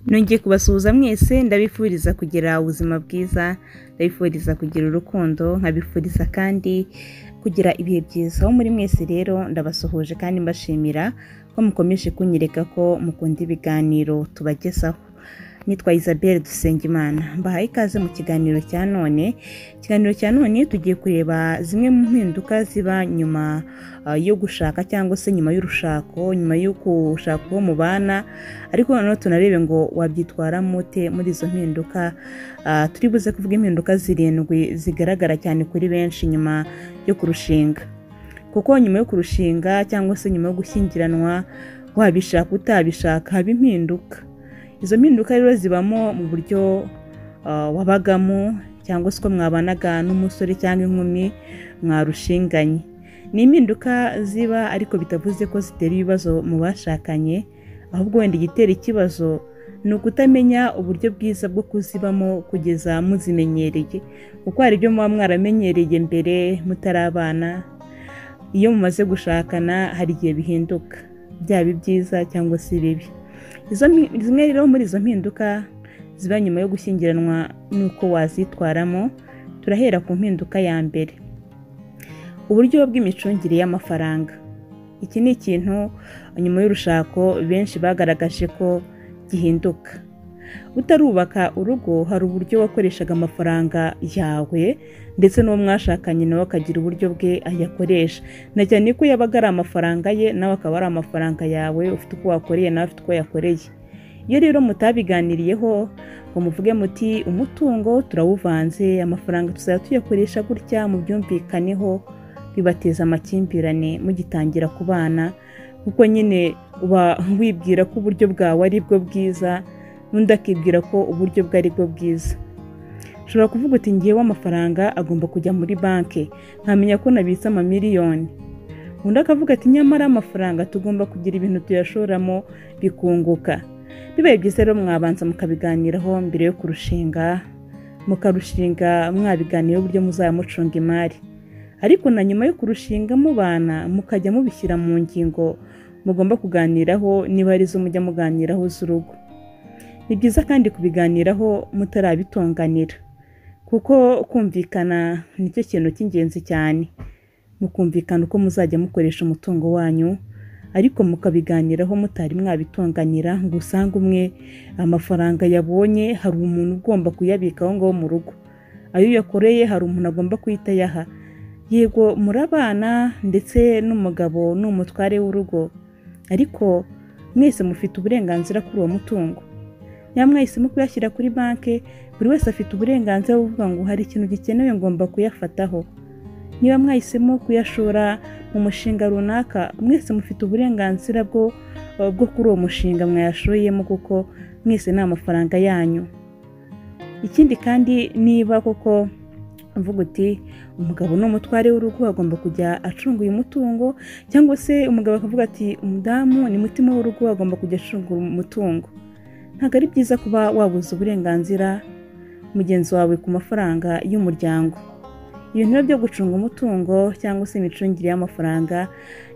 nongeye kubasuhuza mwese ndabifuriza kugira ubuzima bwiza ndabifuriza kugira urukundo nkabifuriza kandi kugira ibihe byiza aho muri mwese rero ndabasuhuje kandi mbashimira ko mukomeje kunyereka ko mukunda ibiganiro tubagezaho nitwa isabelle dusengimana mbahaye ikaze mu kiganiro cya none ikiganiro cya none tugiye kureba zimwe mu mpinduka ziba nyuma ah, yo gushaka cyangwa se nyuma y'urushako nyuma yo gushaka uwo mubana ariko noneho tunarebe ngo wabyitwara mute muri izo mpinduka Ah, turi buze kuvuga impinduka zirindwi zigaragara cyane kuri benshi nyuma yo kurushinga kuko nyuma yo kurushinga cyangwa se nyuma yo gushyingiranwa wabishaka utabishaka haba impinduka izo mpinduka rero zibamo mu buryo ah, wabagamo cyangwa se uko mwabanaga n'umusore cyangwa inkumi mwarushinganye ni impinduka ziba ariko bitavuze ko zitera ibibazo mu bashakanye ahubwo wenda igitera ikibazo ni ukutamenya uburyo bwiza bwo kuzibamo kugeza muzimenyereye kuko hari ibyo muba mwaramenyereye mbere mutarabana iyo mumaze gushakana hari igihe bihinduka byaba ibyiza cyangwa se ibibi Izo mpi- zimwe rero muri izo mpinduka ziba nyuma yo gushyingiranwa n'uko wazitwaramo turahera ku mpinduka ya mbere uburyo bw'imicungire y'amafaranga iki ni ikintu nyuma y'urushako benshi bagaragaje ko gihinduka utarubaka urugo hari uburyo wakoreshaga amafaranga yawe ndetse n'uwo mwashakanye nawe akagira uburyo bwe ayakoresha na cyane ko yabaga ari amafaranga ye nawe akaba ari amafaranga yawe ufite uko wakoreye nawe afite uko yakoreye iyo rero mutabiganiriyeho ngo muvuge muti umutungo turawuvanze amafaranga tuzajya tuyakoresha gutya mubyumvikaneho bibateza amakimbirane mugitangira kubana kuko nyine uba wibwira ko uburyo bwawe ari bwo bwiza n'undi akibwira ko uburyo bwe ari bwo bwiza ushobora kuvuga uti ngewe amafaranga agomba kujya muri banki nkamenya ko nabitse amamiliyoni undi akavuga ati nyamara amafaranga tugomba kugira ibintu tuyashoramo bikunguka bibaye byiza rero mwabanza mukabiganiraho mbere yo kurushinga mukarushinga mwabiganiraho uburyo muzaba mucunga imari ariko na nyuma yo kurushinga mubana mukajya mubishyira mu ngingo mugomba kuganiraho niba ari zo mujya muganiraho z'urugo ni byiza kandi kubiganiraho mutarabitonganira kuko kumvikana nicyo kintu cy'ingenzi cyane mukumvikana uko muzajya mukoresha umutungo wanyu ariko mukabiganiraho mutari mwabitonganira ngo usange umwe amafaranga yabonye hari umuntu ugomba kuyabika aho ngaho mu rugo ayo yakoreye hari umuntu agomba guhita ayaha yego murabana ndetse n'umugabo ni umutware w'urugo ariko mwese mufite uburenganzira kuri uwo mutungo nyamara mwahisemo kuyashyira kuri banki buri wese afite uburenganzira bwo kuvuga ngo hari ikintu gikenewe ngomba kuyafataho niba mwahisemo kuyashora mu mushinga runaka mwese mufite uburenganzira bwo bwo kuri uwo mushinga mwayashoyemo kuko mwese ni amafaranga yanyu ikindi kandi niba koko uvuga uti umugabo ni umutware w'urugo agomba kujya acunga uyu mutungo cyangwa se umugabo akavuga ati umudamu ni mutima w'urugo agomba kujya acunga umutungo ntabwo ari byiza kuba wabuze uburenganzira mugenzi wawe ku mafaranga y'umuryango ibintu biba byo gucunga umutungo cyangwa se imicungire y'amafaranga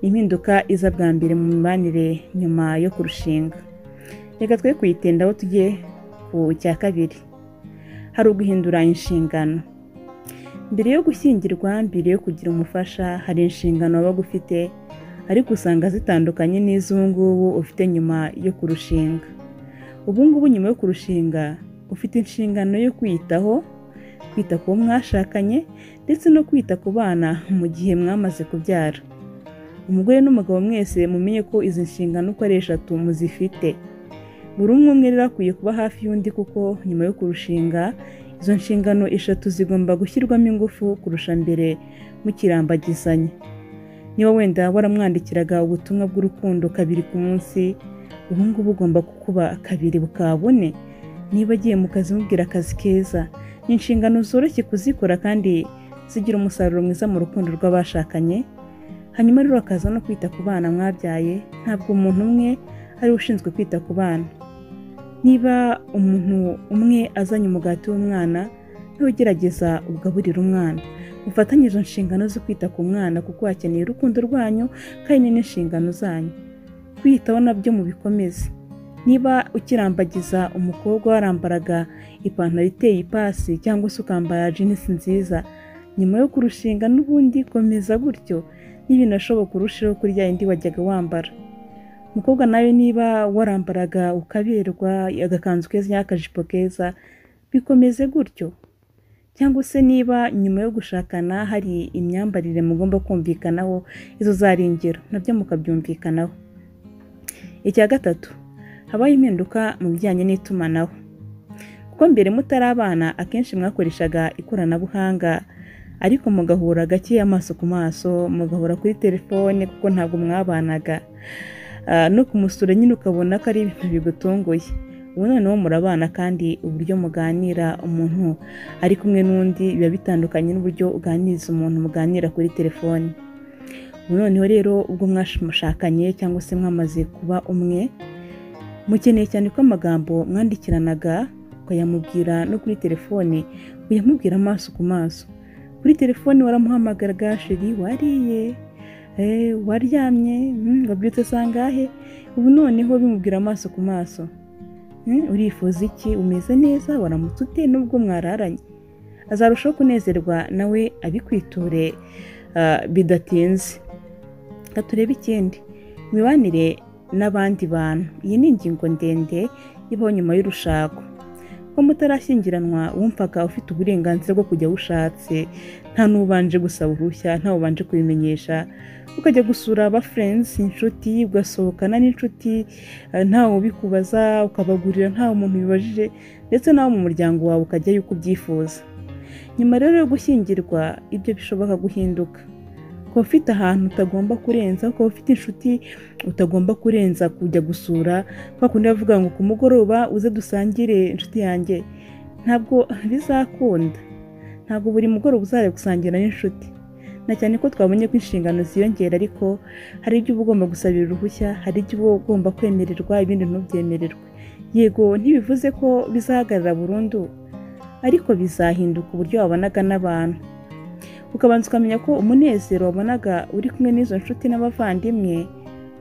ni impinduka iza bwa mbere mu mibanire nyuma yo kurushinga reka twe kuyitindaho tujye ku cya kabiri hari uguhindura inshingano mbere yo gushyingirwa mbere yo kugira umufasha hari inshingano waba ufite ariko usanga zitandukanye n'iz'ubu ngubu ufite nyuma yo kurushinga ubu ngubu nyuma yo kurushinga ufite inshingano yo kwiyitaho kwita ku wo mwashakanye ndetse no kwita ku bana mu gihe mwamaze kubyara umugore n'umugabo mwese mumenye ko izi nshingano uko ari eshatu muzifite buri umwe umwe rero akwiye kuba hafi y'undi kuko nyuma yo kurushinga izo nshingano eshatu zigomba gushyirwamo ingufu kurusha mbere mukirambagizanya niba wenda waramwandikiraga ubutumwa bw'urukundo kabiri ku munsi ubu ngubu ugomba kukuba kabiri bukaba bune niba agiye mu kazi mubwira akazi keza ni inshingano zoroshye kuzikora kandi zigira umusaruro mwiza mu rukundo rw'abashakanye hanyuma rero akaza no kwita ku bana mwabyaye ntabwo umuntu umwe ari we ushinzwe kwita ku bana niba umuntu umwe azanye umugati w'umwana niwe ugerageza ugaburira umwana mufatanye izo nshingano zo kwita ku mwana kuko hakeneye urukundo rwanyu kandi n'inshingano zanyu kwiyitaho nabyo mubikomeze niba ukirambagiza umukobwa warambaraga ipantaro iteye ipasi cyangwa se ukambara jinisi nziza nyuma yo kurushinga n'ubundi komeza gutyo n'ibinashoboka urusheho kuri ya yindi wajyaga wambara umukobwa nawe niba warambaraga ukaberwa agakanzu keza cyangwa akajipo keza bikomeze gutyo cyangwa se niba nyuma yo gushakana hari imyambarire mugomba kumvikanaho izo zari ingero nabyo mukabyumvikanaho icya gatatu habaho impinduka mu bijyanye n'itumanaho kuko mbere mutari abana akenshi mwakoreshaga ikoranabuhanga ariko mugahura gake amaso ku maso mugahura kuri telefone kuko ntabwo mwabanaga no kumusura nyine ukabona ko ari ibintu bigutunguye ubu noneho murabana kandi uburyo muganira umuntu ari kumwe n'undi biba bitandukanye n'uburyo uganiriza umuntu muganira kuri telefone ubu noneho rero ubwo mwashakanye cyangwa se mwamaze kuba umwe mukeneye cyane ko amagambo mwandikiranaga ukayamubwira no kuri telefone uyamubwira amaso ku maso kuri telefone waramuhamagaraga sheri wariye waryamye wabyutse sangahe ubu noneho bimubwira amaso ku maso urifuza iki umeze neza waramutse ute n'ubwo mwararanye azarushaho kunezerwa nawe abikwiture bidatinze reka turebe ikindi imibanire n'abandi bantu iyi ni ingingo ndende ibaho nyuma y'urushako ko mutarashyingiranwa wumvaga ufite uburenganzira bwo kujya aho ushatse nta n'ubanje gusaba uruhushya nta ubanje kubimenyesha ukajya gusura aba furenzi inshuti ugasohokana n'inshuti ntawe ubikubaza ukabagurira ntawe umuntu bibajije ndetse nawe mu muryango wawe ukajyayo uko ubyifuza nyuma rero yo gushyingirwa ibyo bishoboka guhinduka kuba ufite ahantu utagomba kurenza kuba ufite inshuti utagomba kurenza kujya gusura kwa kundi bavuga ngo ku mugoroba uze dusangire inshuti yanjye ntabwo bizakunda ntabwo buri mugoroba uzajya gusangira n'inshuti na cyane ko twabonye ko inshingano ziyongera ariko hari ibyo uba ugomba gusabira uruhushya hari ibyo uba ugomba kwemererwa ibindi ntubyemererwe yego ntibivuze ko bizahagarara burundu ariko bizahinduka uburyo wabonaga n'abantu ukabanza ukamenya ko umunezero wabonaga uri kumwe n'izo nshuti n'abavandimwe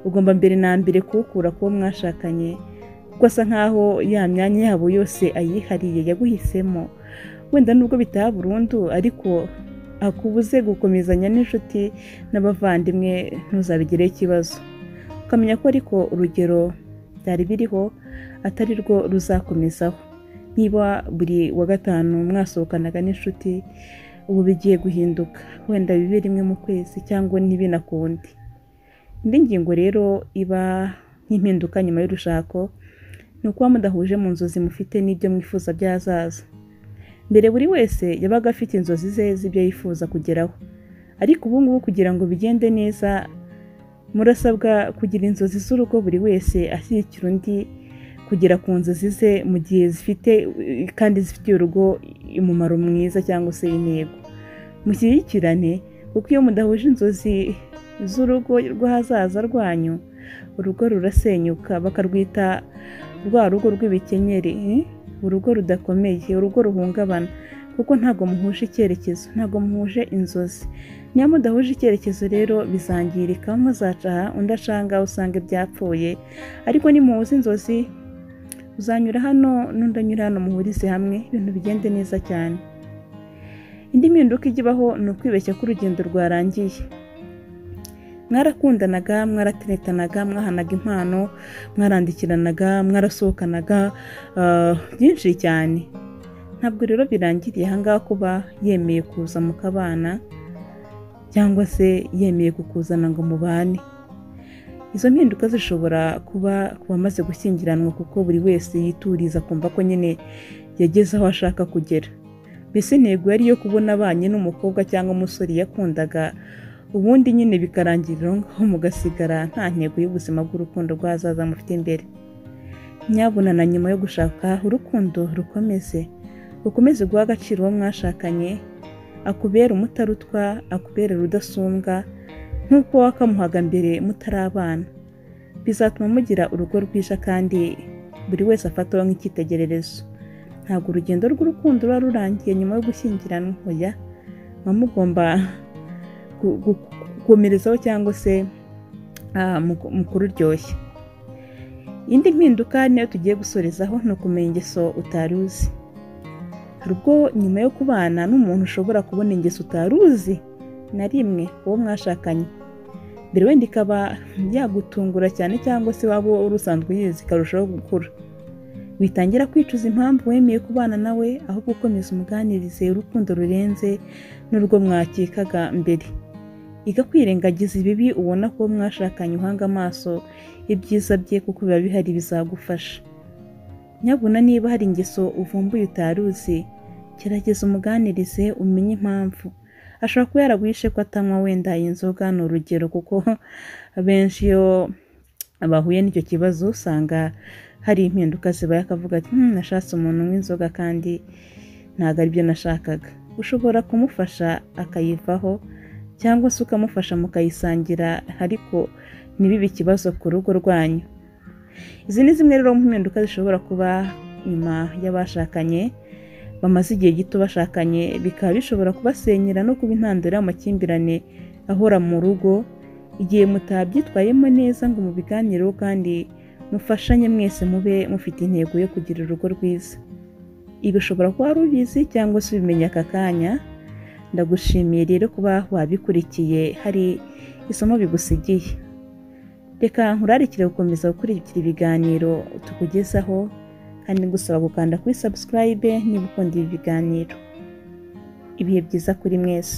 ugomba mbere na mbere kuwukura kuwo mwashakanye kuko asa nkaho ya myanya yabo yose ayihariye yaguhisemo wenda nubwo bitaba burundu ariko akubuze gukomezanya n'inshuti n'abavandimwe ntuzabigireho ikibazo ukamenya ko ariko urugero byari biriho atari rwo ruzakomezaho niba buri wa gatanu mwasohokanaga n'inshuti ubu bigiye guhinduka wenda bibe rimwe mu kwezi cyangwa nibe na kundi indi ngingo rero iba nk'impinduka nyuma y'urushako ni ukuba mudahuje mu nzozi mufite n'ibyo mwifuza by'ahazaza mbere buri wese yabaga afite inzozi ze z'ibyo yifuza kugeraho ariko ubu ngubu kugira ngo bigende neza murasabwa kugira inzozi z'urugo buri wese ashyigikira undi kugera ku nzozi ze mu gihe zifite kandi zifitiye urugo umumaro mwiza cyangwa se intego mushyigikirane kuko iyo mudahuje inzozi z'urugo rw'ahazaza rwanyu urugo rurasenyuka bakarwita rwa rugo rw'ibikenyeri urugo rudakomeye urugo ruhungabana kuko ntabwo muhuje icyerekezo ntabwo muhuje inzozi niyo mudahuje icyerekezo rero bizangirika muzacaha undi acanga usanga byapfuye ariko nimuhuze inzozi uzanyura hano n'undi anyura hano muhurize hamwe ibintu bigende neza cyane indi mpinduka ibaho ni ukwibeshya ko urugendo rwarangiye mwarakundanaga mwarateretanaga mwahanaga impano mwarandikiranaga mwarasohokanaga byinshi cyane ntabwo rero birangiriye ahangaha kuba yemeye kuza mu kabana cyangwa se yemeye kukuzana ngo mubane izo mpinduka zishobora kuba ku bamaze gushyingiranwa kuko buri wese yituriza kumva ko nyine yageze aho ashaka kugera mbese intego yari iyo kubona abanye n'umukobwa cyangwa umusore yakundaga ubundi nyine bikarangirira ngaho mugasigara nta ntego y'ubuzima bw'urukundo rw'ahazaza mufite imbere nyabuna na nyuma yo gushaka urukundo rukomeze rukomeze guha agaciro uwo mwashakanye akubera umutarutwa akubera rudasumbwa nk'uko wakamuhaga mbere mutari abana bizatuma mugira urugo rwija kandi buri wese afataho nk'icyitegererezo ntabwo urugendo rw'urukundo ruba rurangiye nyuma yo gushyingiranwa oya muba mugomba gukomerezaho cyangwa se mukururyoshya indi mpinduka niyo tugiye gusorezaho ni ukumenya ingeso utari uzi hari ubwo nyuma yo kubana n'umuntu ushobora kubona ingeso utari uzi na rimwe uwo mwashakanye mbere wenda ikaba yagutungura cyane cyangwa se waba uri usanzwe uyizi ikarushaho gukura witangira kwicuza impamvu wemeye kubana nawe aho gukomeza umuganirize urukundo rurenze n'urwo mwakikaga mbere iga kwirengagiza ibibi ubona ko mwashakanye uhanga amaso ibyiza bye kuko biba bihari bizagufasha nyabuna niba hari ingeso uvumbuye utari uzi gerageza umuganirize umenye impamvu ashobora kuba yaraguhishe ko atanywa wenda inzoga ni urugero kuko abenshi iyo bahuye n'icyo kibazo usanga hari impinduka zibaye akavuga ati nashatse umuntu w'inzoga kandi ntabwo aribyo nashakaga ushobora kumufasha akayivaho cyangwa se ukamufasha mukayisangira ariko ntibibe ikibazo ku rugo rwanyu izi ni zimwe rero mu mpinduka zishobora kuba nyuma y'abashakanye bamaze igihe gito bashakanye bikaba bishobora kubasenyera no kuba intandaro y'amakimbirane ahora mu rugo igihe mutabyitwayemo neza ngo mubiganireho kandi mufashanye mwese mube mufite intego yo kugira urugo rwiza ibi ushobora kuba wari ubizi cyangwa se ubimenya aka kanya ndagushimiye rero kuba wabikurikiye hari isomo bigusigiye reka nkurarikire gukomeza gukurikira ibiganiro tukugezaho kandi ngusaba gukanda kuri sabusikarayibe niba ukunda ibi biganiro ibihe byiza kuri mwese